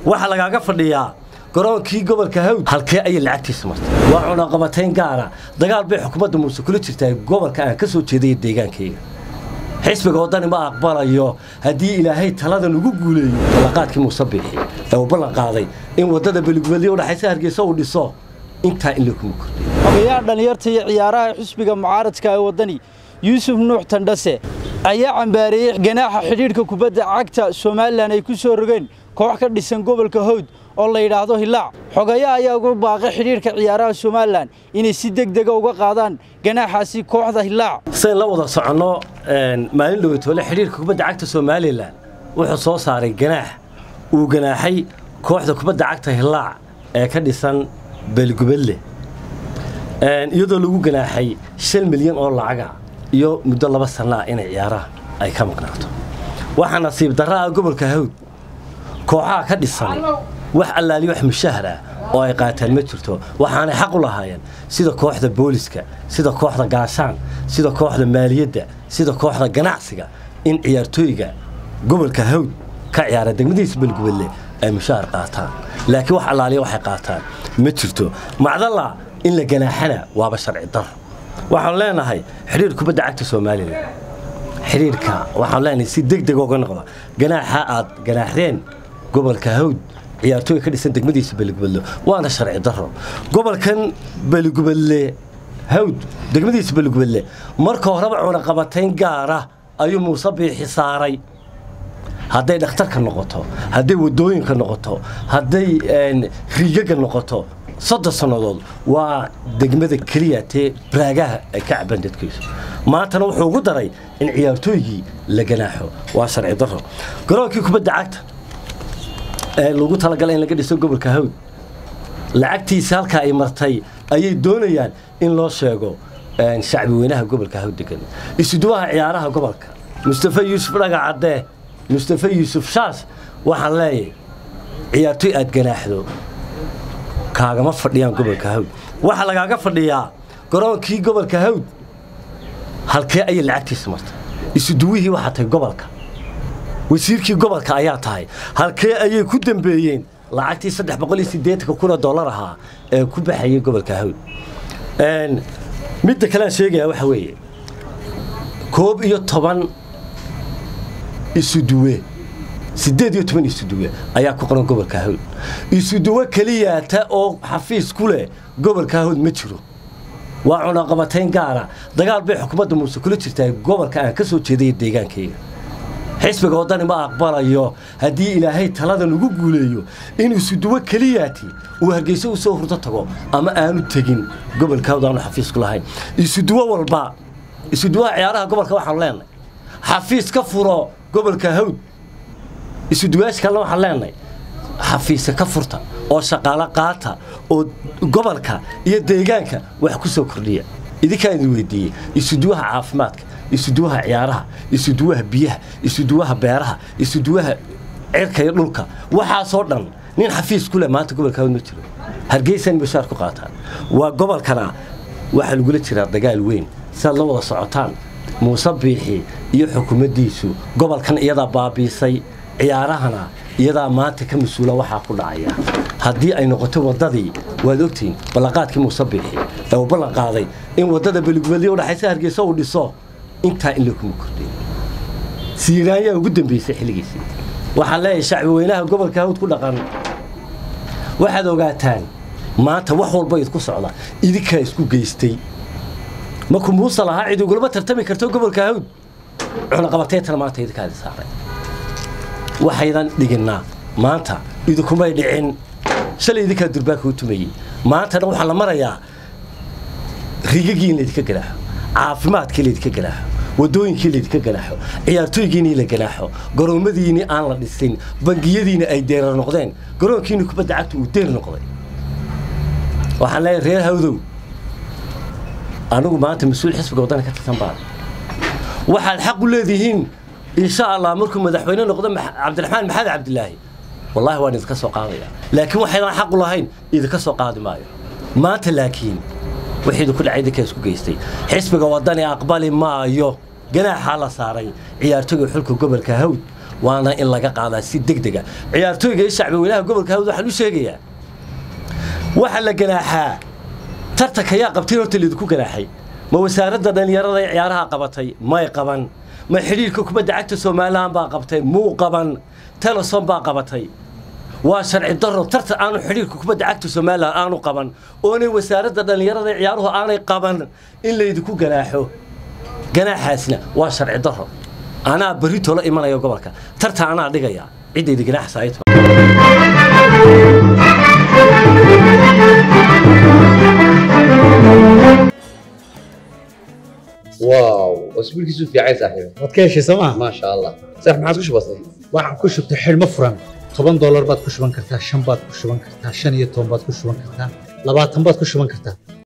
waxaa lagaaga fadhiyaa garoonkii gobolka hawd halkee ayay lacagtiisa martay waa cunaqabatayn gaara dagaal bay xukuumadda muuse kula jirtaa gobolka aan ka soo jeedaya deegaankayga xisbiga waddani ma aqbalayo haddii ilaahay taladan ugu guuleeyo ballanqaadkii muuse biixi ee uu ballan qaaday in waddada beligubadyo udhaxaysa hargeysa uu dhiso intaa in lakuma kordhiyo xogayaha dhallinyarta iyo ciyaaraha xisbiga mucaaradka ee waddani yuusuf nuux tandhase ayaa cambaareeyey ganaaxa xidhiidhka kubadda cagta somalilan ay ku soo rogeen koox ka dhisan gobolka hawd oo la yidhaahdo hilaac xogayaha ayaa uga baaqay xidhiidhka ciyaaraha somalilan inay si deg dega uga qaadaan ganaaxaasi kooxda hilaac sidayn la wada soconno maalin dhoweytoole xidhiirka kubadda cagta somalilan wuxuu soo saaray ganaax uu ganaaxay kooxda kubadda cagta hilaac ee ka dhisan beelgubadle iyadoo lagu ganaaxay shan milyan oo lacaga iyo muddo laba sannaa inay ciyaaraha ay ka maqnaato waxaa nasiib darra ah gobolka hawd kooxaha ka dhisan wax allaali wax mushahar ah oo ay qaataan ma jirto waxaanay xaq u lahaayeen sida kooxda booliska sida kooxda gaashaan sida kooxda maaliyadda sida kooxda ganacsiga in ciyaartooyga gobolka hawd ka ciyaara degmadiisa belgubadle ay mushahar qaataan laakiin wax allaaliya waxay qaataan ma jirto macdalla in la ganaaxana waaba sharci dar waxaan leenahay xidhiir kubadda cagta somalilan xidhiirka waxaan leenahay si deg deg uga noqda ganaaxa aad ganaaxdeen gobolka hawd ciyaartooyga ka dhisan degmadiisa beligubadle waana sharci daro gobolkan beligubadle hawd degmadiisa beligubadle marka horeba cunaqabatayn gaara ayuu muuse biixi saaray hadday dhakhtarka noqoto hadday waddooyinka noqoto hadday riigaga noqoto soddon sannadood waa degmada keliya tee baraagaha ay ka cabaan dadkiisu maantana wuxuu ugu daray in ciyaartooygii la ganaaxo waa sharci daro garoonkii kubadda cagta ee lagu talagalay in laga dhiso gobolka hawd lacagtiisa halkaa ay martay ayay doonayaan in loo sheego shacbi weynaha gobolka hawd degan isuduwaha ciyaaraha gobolka mustafa yuusuf dhagacadee mustafa yuusuf shaas waxaan leeyahay ciyaartooy aad ganaaxdo kaagama fadhiyaan gobolka hawd waxaa lagaaga fadhiyaa garoonkii gobolka hawd halkee ayay lacagtiisa martay isuduwihii waxaa tahay gobolka wasiirkii gobolka ayaa tahay halkee ayay ku dambeeyeen lacagtii saddex boqol iyo siddeetanka kun oo dollar ahaa ee ku baxayay gobolka hawd midda kalean sheegayaa waxa weeye koob iyo toban isuduwe siddeed iyo toban isuduwe ayaa ku qoran gobolka hawd isuduwe keliyaata oo xafiis ku leh gobolka hawd ma jiro waa cunaqabatayn gaara dagaal bay xukuumadda muuse kula jirtaa gobolka aan ka soo jeedaya deegaankayga xisbiga waddani ma aqbalayo haddii ilaahay taladan ugu guuleeyo in isuduwe keliyaati uu hargeysa u soo hurdo tago ama aanu tegin gobolka hawd aanu xafiis ku lahayn isuduwe walba isuduwaha ciyaaraha gobolka waxaanu leenahay xafiis ka furo gobolka hawd isuduwayaasha kalena waxaan leenahay xafiisa ka furta oo shaqaalo qaata oo gobolka iyo deegaanka wax ku soo kordhiya idinkaan idin weydiiyey isuduwaha caafimaadka isuduwaha ciyaaraha isuduwaha biyaha isuduwaha beeraha isuduwaha cirka iyo dhulka waxaasoo dhan nin xafiis ku leh maanta gobolka hawd ma jiro hargeysan bashaar ku qaataan waa gobolkana waxaa lagula jiraa dagaal weyn siaad la wada socotaan muuse biixi iyo xukuumaddiisu gobolkan iyadaa baabiisay ciyaarahana iyadaa maanta ka mas-uula waxaa ku dhacaya haddii ay noqoto waddadii waad ogtihiin ballanqaadkii muuse biixi ee uu ballan qaaday in waddada beligubadyo udhaxaysa hargeysa uu dhiso intaa in lakuma kordhiyo siiraanyaa ugu dambeysay xilligiisii waxaan leeyahay shacbi weynaha gobolka hawd ku dhaqan waxaad ogaataan maanta wax walba idku socda idinkaa isku geystay markuu muuse lahaa cid ugulama tartami karto gobolka hawd cunaqabataytana maanta idinkaadi saaray waxaydan dhiginnaa maanta idinkumay dhicin shalay idinkaa durbaanka u tumayey maantana waxaa la marayaa rigagii in laydinka ganaaxo caafimaadkii laydinka ganaaxo waddooyinkii laydinka ganaaxo ciyaartooygiinii la ganaaxo garoomadiinii aan la dhisin bangiyadiina ay deerar noqdeen garoonkiini kubadda cagta uu deer noqday waxaan leeyahay reer hawdow anigu maanta mas-uul xisbiga waddana ka tirsan baan waxaad xaq u leedihiin insha allah markuu madaxweyne noqdo cabdiraxmaan maxamed cabdilaahi wallahi waan idinka soo qaadaya laakiin waxaydaan xaq u lahayn idinka soo qaadi maayo maanta laakiin wixii idinku dhacay idinkaa isku geystay xisbiga waddani aqbali maayo ganaaxaa la saaray ciyaartooyga xulka gobolka hawd waana in laga qaadaa si deg dega ciyaartooyga iyo shacbi weynaha gobolka hawd waxaan u sheegayaa waxaa la ganaaxaa tartanka yaa qabtay horta laydinku ganaaxay ma wasaaradda dhallinyarada ee ciyaaraha qabatay may qaban ma xidhiirka kubadda cagta somalilan baa qabtay muu qaban teleson baa qabatay waa sharci daro tartan aanu xidhiirka kubadda cagta somalilan aanu qaban oonay wasaaradda dhallinyarada ee ciyaaruhu aanay qaban in laydinku ganaaxo ganaaxaasna waa sharci daro anaa berri tolo imanaya gobolka tartan anaa dhigaya ciddayda ganaaxa saayto واو اسبوعك في عين صاحبي waad ka heshay sooma ما شاء الله صح ما عاد بسيط waxaan ku shubtay xidhmo furan toban doolar baad ku shuban kartaa shan baad ku shuban kartaa shan iyo toban baad ku shuban kartaa labaatan baad ku shuban kartaa